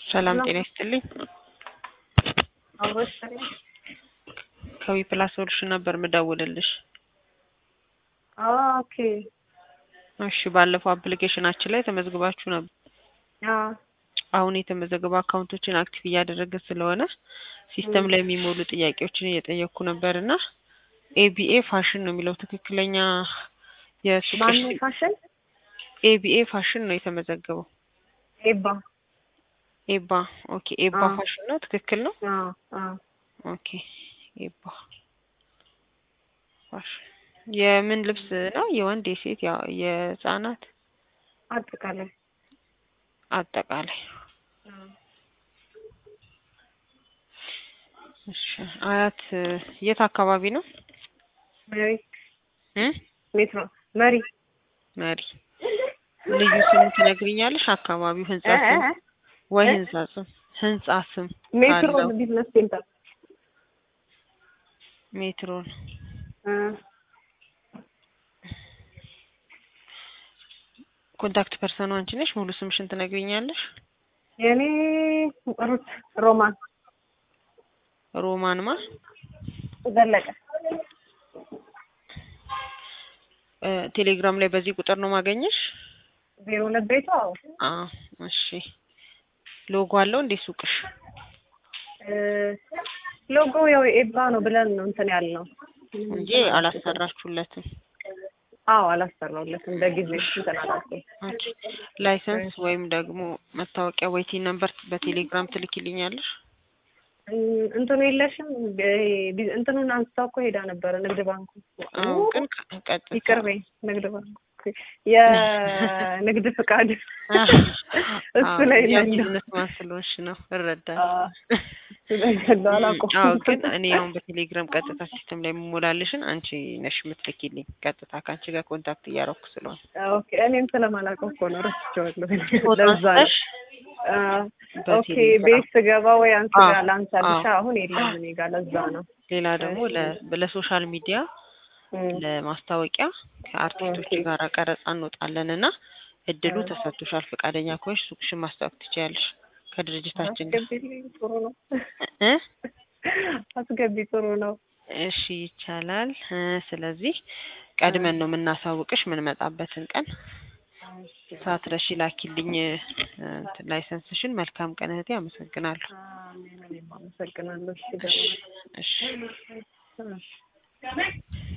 ሰላም ጤና ይስጥልኝ። አብሮሽ ከዊ ፕላስ ሶሉሽን ነበር ምደውልልሽ። ኦኬ እሺ ባለፈው አፕሊኬሽናችን ላይ ተመዝግባችሁ ነበር። አዎ አሁን የተመዘገቡ አካውንቶችን አክቲቭ እያደረገ ስለሆነ ሲስተም ላይ የሚሞሉ ጥያቄዎችን እየጠየቅኩ ነበር እና ኤቢኤ ፋሽን ነው የሚለው ትክክለኛ የሱቅሽ ማነው ፋሽን ኤቢኤ ፋሽን ነው የተመዘገበው። ኤባ ኤባ ኦኬ ኤባ አዎ። ፋሽን ነው ትክክል ነው። አዎ አዎ ኦኬ ኤባ ፋሽን የምን ልብስ ነው? የወንድ የሴት ያ የህፃናት አጠቃላይ አጠቃላይ እሺ አያት የት አካባቢ ነው? መሪ እ ሜትሮ መሪ መሪ ልዩ ስም ትነግሪኛለሽ? አካባቢው ህንጻ እ- ስም እ- ወይ እ? ህንጻ ስም ህንጻ ስም ሜትሮ ካለው ቢዝነስ ሴንተር ሜትሮን እ፣ ኮንታክት ፐርሰኑ አንቺ ነሽ? ሙሉ ስምሽን ትነግሪኛለሽ? የኔ ሩት ሮማን ሮማንማ ዘለቀ እ፣ ቴሌግራም ላይ በዚህ ቁጥር ነው ማገኘሽ? ዜሮ ሁለት ቤቷ አዎ አዎ እሺ። ሎጎ አለው እንዴ ሱቅሽ? እ፣ ሎጎ ያው ኤባ ነው ብለን ነው እንትን ያልነው እንጂ አላሰራችሁለትም። አዎ አላሰራሁለትም በጊዜ እንትን አላልኩም ኦኬ። ላይሰንስ ወይም ደግሞ መታወቂያ ወይ ቲን ነምበር በቴሌግራም ትልኪልኛለሽ? እን- እንትኑ የለሽም ቢ- ቢ- እንትኑን አንስታው እኮ ሄዳ ነበረ ንግድ ባንኩ አዎ ግን ቀ- ቀጥታ ይቅር በይ ንግድ ባንኩ የንግድ ፍቃድ እሱ ላይ ነው ያለው። ቢዝነስ ማን ስለሆንሽ ነው እረዳለሁ። አዎ፣ እሱ ላይ ያለው አላውቀውም። አዎ ግን እኔ አሁን በቴሌግራም ቀጥታ ሲስተም ላይ የምሞላልሽን አንቺ ነሽ የምትልኪልኝ። ቀጥታ ከአንቺ ጋር ኮንታክት እያደረኩ ስለሆነ ኦኬ እኔም ስለማላውቀው እኮ ነው ረስቼዋለሁ። ፎቶ ለዛ ነው አንስተሽ አዎ፣ ኦኬ በቴሌግራም ቤት ስገባ ወይ አንቺ አዎ፣ ጋር ላንሳልሻ አዎ። አሁን የለም እኔ ጋር ለዛ ነው ሌላ ደግሞ ለ- ለሶሻል ሚዲያ እም፣ ለማስታወቂያ ከአርቲስቶች ኦኬ። ጋር ቀረጻ እንወጣለን እና እድሉ እ። ተሰጥቶሻል። ፈቃደኛ ከሆንሽ ሱቅሽን ማስታወቅ ትችያለሽ ከድርጅታችን ጋር አስገቢልኝ ጥሩ ነው እ? አስገቢ ጥሩ ነው እሺ ይቻላል። እ፣ ስለዚህ ቀድመን ነው የምናሳውቅሽ የምንመጣበትን ቀን ሳትረሺ ላኪልኝ እ፣ እንትን ላይሰንስሽን። መልካም ቀን እህቴ፣ አመሰግናለሁ። አሜን እኔም አመሰግናለሁ እሺ እሺ ደግሞ እሺ እሺ